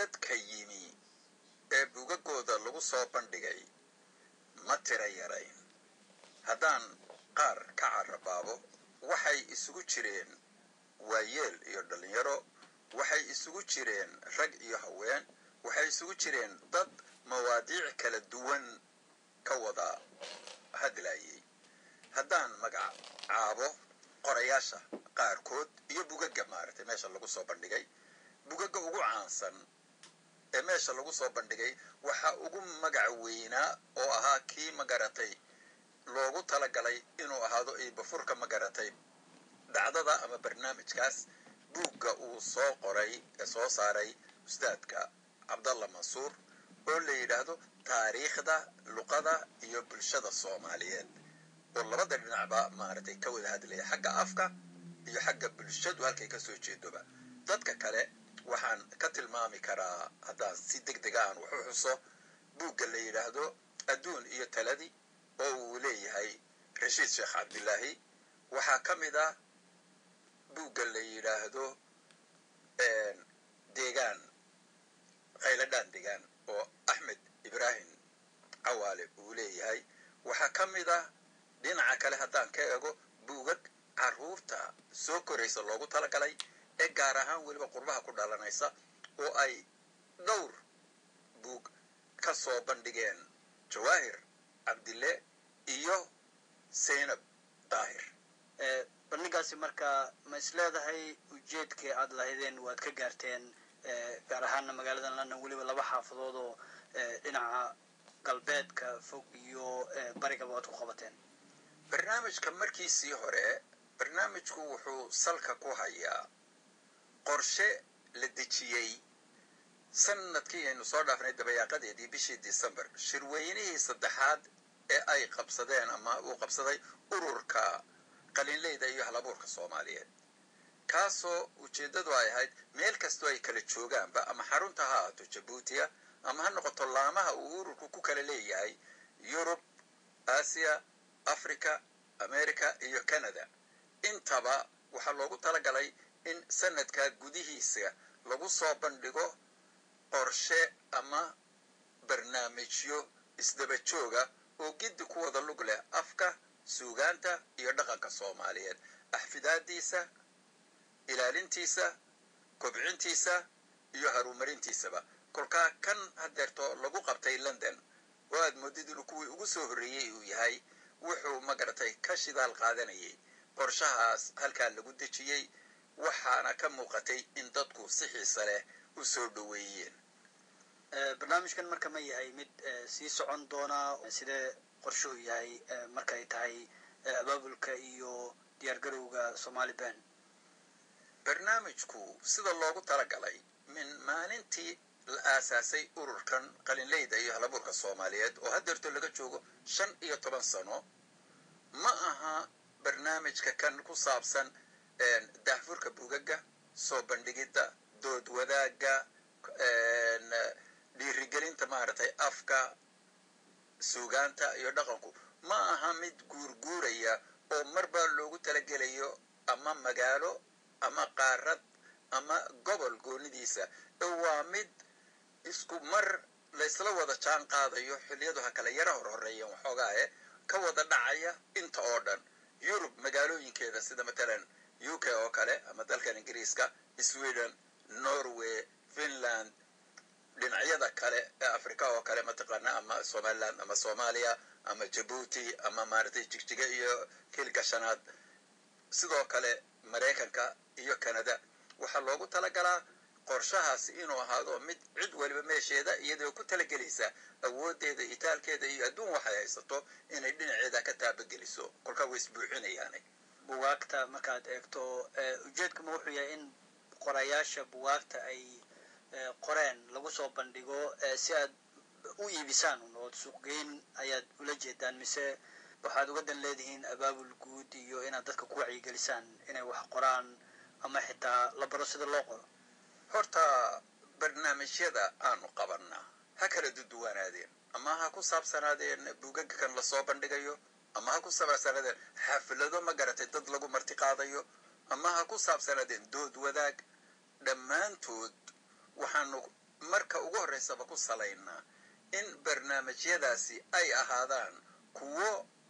dadka yimi ee bugagooda lagu soo bandhigay ma tira yarayn haddaan qaar ka carabaabo waxay isugu jireen waayeel iyo dhallinyaro waxay isugu jireen rag iyo haween waxay isugu jireen dad mawaadiic kala duwan ka wada hadlayay haddaan magacaabo qorayaasha qaarkood iyo bugaga maaragtay meesha lagu soo bandhigay bugaga ugu caansan ee meesha lagu soo bandhigay waxaa ugu magac weynaa oo ahaa kii magaratay loogu talagalay inuu ahaado iibafurka magaratay dhacdada ama barnaamijkaas buugga uu soo qoray ee soo saaray ustaadka cabdalla mansuur oo la yidhaahdo taariikhda luqada iyo bulshada soomaaliyeed oo labada dhinacba maaragtay ka wada hadlaya xagga afka iyo xagga bulshadu halkay ka soo jeedoba dadka kale waxaan ka tilmaami karaa haddaan si deg dega aan wax u xuso buugga la yidhaahdo adduun iyo taladi oo uu leeyahay rashiid sheekh cabdilaahi waxaa ka mid ah buugga la yidhaahdo deegaan khayladhaan deegaan oo axmed ibraahim cawaale uu leeyahay waxaa ka mid ah dhinaca kale haddaan ka eego buugag carruurta soo koraysa loogu talagalay ee gaar ahaan weliba qurbaha ku dhalanaysa oo ay dhowr buug ka soo bandhigeen jawaahir cabdille iyo zaynab daahir bandhigaasi marka ma is leedahay ujeedkii aad lahaydeen waad ka gaarteen gaar ahaana magaalada london weliba laba xaafadood oo dhinaca galbeedka fog iyo barigaba waad ku qabateen barnaamijka markiisii hore barnaamijku wuxuu salka ku hayaa qorshe la dejiyey sanadkii aynu soo dhaafnay dabayaaqadeedii bishii december shirweynihii saddexaad ee ay qabsadeen ama uu qabsaday ururka qalinleyda iyo halabuurka soomaaliyeed kaasoo ujeeddadu ay ahayd meel kastoo ay kala joogaanba ama xarunta ha ahaato jabuutiya ama ha noqoto laamaha uu ururku ku kala leeyahay yurub aasiya africa america iyo canada intaba waxaa loogu talagalay in sanadkaa gudihiisa lagu soo bandhigo qorshe ama barnaamijyo isdaba jooga oo giddi ku wada lug leh afka suugaanta iyo dhaqanka soomaaliyeed axfidaadiisa ilaalintiisa kobcintiisa iyo haruumarintiisaba kolkaa kan hadeerto lagu qabtay london oo aad moodid inuu kuwii ugu soo horreeyey uu yahay wuxuu magaratay ka shidaal qaadanayay qorshahaas halkaa lagu dejiyey waxaana ka muuqatay in dadku si xiisa leh u soo dhoweeyeen barnaamijkan marka ma yahay mid sii socon doona sidee qorshe u yahay markay tahay abaabulka iyo diyaargarowga somali ban barnaamijku sida loogu talagalay min maalintii la aasaasay ururkan qalinleyda iyo halabuurka soomaaliyeed oo hadeerto laga joogo shan iyo toban sano ma aha barnaamijka kan ku saabsan daahfurka bugaga soo bandhigidda dood wadaagga dhiirigelinta maaragtay afka suugaanta iyo dhaqanku ma aha mid guurguuraya oo marba loogu talagelayo ama magaalo ama qaarad ama gobol goonidiisa waa mid isku mar laysla wada jaan qaadayo xilliyadu ha kale yara hor horeeyeen waxoogaae ka wada dhacaya inta oo dhan yurub magaalooyinkeeda sida matalan u k oo kale ama dalkan ingiriiska sweden norway finland dhinacyada kale ee africa oo kale mataqaana ama somaliland ama soomaaliya ama jabuuti ama maaragtay jigjiga iyo kilgashanaad sidoo kale maraykanka iyo canada waxaa loogu talagalaa qorshahaasi inuu ahaado mid cid waliba meesheeda iyadoo ku talagelaysa awoodeeda itaalkeeda iyo adduun waxay haysato inay dhinaceeda ka taabageliso kolkaa way isbuuxinayaane buwaagta markaad eegto ujeedkama wuxuu yahay in qorayaasha buwaagta ay qoreen lagu soo bandhigo si aad u iibisaan ood suuqgeyn ayaad ula jeedaan mise waxaad uga dan leedihiin abaabul guud iyo inaad dadka ku wacyigelisaan inay wax qoraan ama xitaa la baro sida loo qoro horta barnaamijyada aanu qabanaa ha kala duduwanaadeen ama ha ku saabsanaadeen buugaga kan lasoo bandhigayo ama ha ku saabsanaadeen xaflado ma garatay dad lagu marti qaadayo ama ha ku saabsanaadeen dood wadaag dhammaantood waxaanu marka ugu horreysaba ku salaynaa in barnaamijyadaasi ay ahaadaan kuwo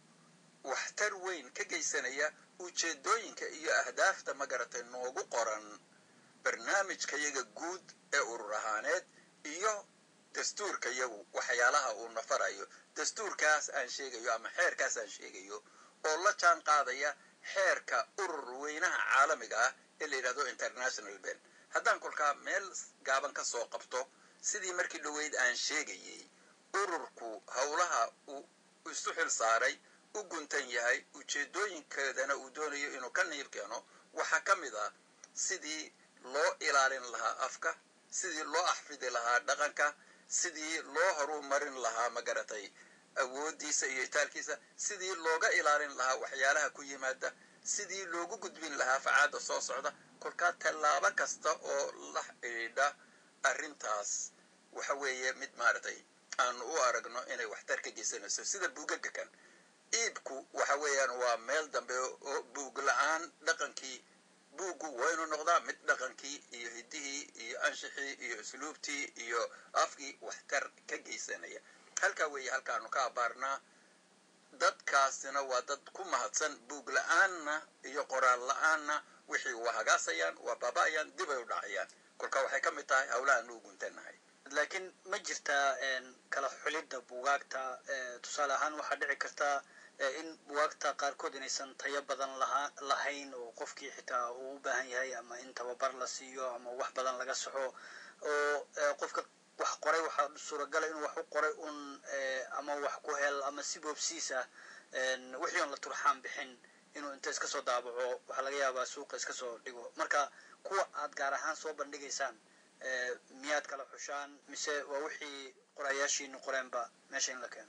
waxtar weyn ka geysanaya ujeeddooyinka iyo ahdaafta magaratay noogu qoran barnaamijka yaga guud ee urur ahaaneed iyo dastuurka yagu waxyaalaha uu nafarayo dastuurkaas aan sheegayo ama xeerkaas aan sheegayo oo la jaan qaadaya xeerka urur weynaha caalamiga ah ee la yidhahdo international ben haddaan kolkaa meel gaaban ka soo qabto sidii markii dhoweyd aan sheegayey ururku howlaha uu isu xil saaray u guntan yahay ujeeddooyinkeedana uu doonayo inuu ka niib keeno waxaa ka mid ah sidii loo ilaalin lahaa afka sidii loo axfidi lahaa dhaqanka sidii loo horumarin lahaa magaratay awooddiisa iyo itaalkiisa sidii looga ilaalin lahaa waxyaalaha ku yimaada sidii loogu gudbin lahaa facaadda soo socda kolkaa tallaabo kasta oo la xidhiidha arrintaas waxa weeye mid maaragtay aanu u aragno inay waxtar ka geysanayso sida buugaga kan iibku waxa weeyaan waa meel dambe oo buug la-aan dhaqankii buuggu waynu noqdaa mid dhaqankii iyo hiddihii iyo anshixii iyo usluubtii iyo afkii waxtar ka geysanaya halkaa weeye halkaanu ka abaarnaa dadkaasina waa dad ku mahadsan buug la-aanna iyo qoraal la-aanna wixii waa hagaasayaan waa baaba-ayaan dibay u dhacayaan kolkaa waxay ka mid tahay howlahaan u guntanahay laakiin ma jirtaa kala xulidda buugaagta tusaale ahaan waxaa dhici kartaa in buwaagta qaarkood inaysan tayo badan lahaa lahayn oo qofkii xitaa uu u baahan yahay ama in tababar la siiyo ama wax badan laga saxo oo qofka wax qoray waxaa suuragala inuu wax u qoray un ama wax ku hel ama si boobsiis ah wixii on la turxaan bixin inuu inta iska soo daabaco waxaa laga yaabaa suuqa iska soo dhigo marka kuwa aad gaar ahaan soo bandhigaysaan miyaad kala xushaan mise waa wixii qorayaashiinu qoreenba meesha in la keeno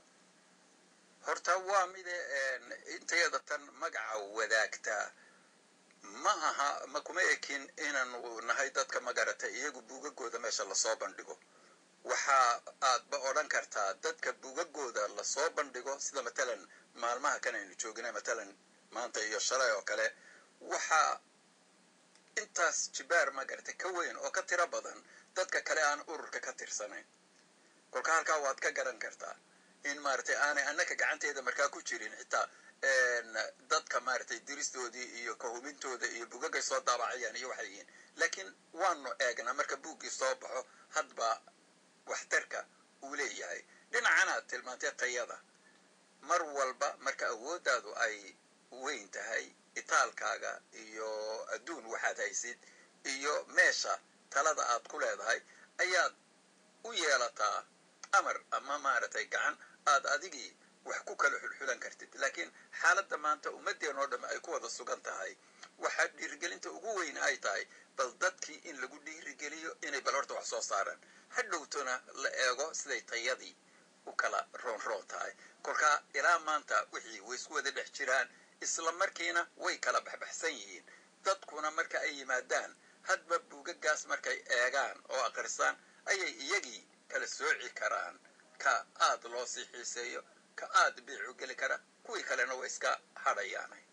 horta waa mide intayada tan magaca wadaagtaa ma aha ma kuma ekin inaanu nahay dadka magarata iyagu buugagooda meesha lasoo bandhigo waxa aadba odhan kartaa dadka buugagooda lasoo bandhigo sida matalan maalmaha kan aynu joogina matalan maanta iyo shalay oo kale waxaa intaas jibaar magarata ka weyn oo ka tiro badan dadka kale aan ururka ka tirsanayn kolka halkaa waad ka garan kartaa in maaragtay aanay annaka gacanteeda markaa ku jirin xitaa dadka maaragtay diristoodii iyo kahubintooda iyo bugagay soo daabacayaan iyo waxay yihiin laakiin waanu eegnaa marka buuggii soo baxo hadba waxtarka uu leeyahay dhinacanaad tilmaantay tayada mar walba marka awooddaadu ay weyn tahay itaalkaaga iyo adduun waxaad haysid iyo meesha talada aad ku leedahay ayaad u yeelataa amar ama maaragtay gacan aad adigii wax ku kala xulxulan kartid laakiin xaaladda maanta ummaddeen oo dhamme ay ku wada sugan tahay waxaa dhiirigelinta ugu weyn ay tahay bal dadkii in lagu dhiirigeliyo inay bal horta wax soo saaraan hadhowtona la eego siday tayadii u kala roonroon tahay kolkaa ilaa maanta wixii way isku wada dhex jiraan isla markiina way kala baxbaxsan yihiin dadkuna marka ay yimaadaan hadba buugagaas markay eegaan oo aqrisaan ayay iyagii kala sooci karaan ka aad loo sii xiiseeyo ka aad biicu geli kara kuwii kalena way iska hadhayaanay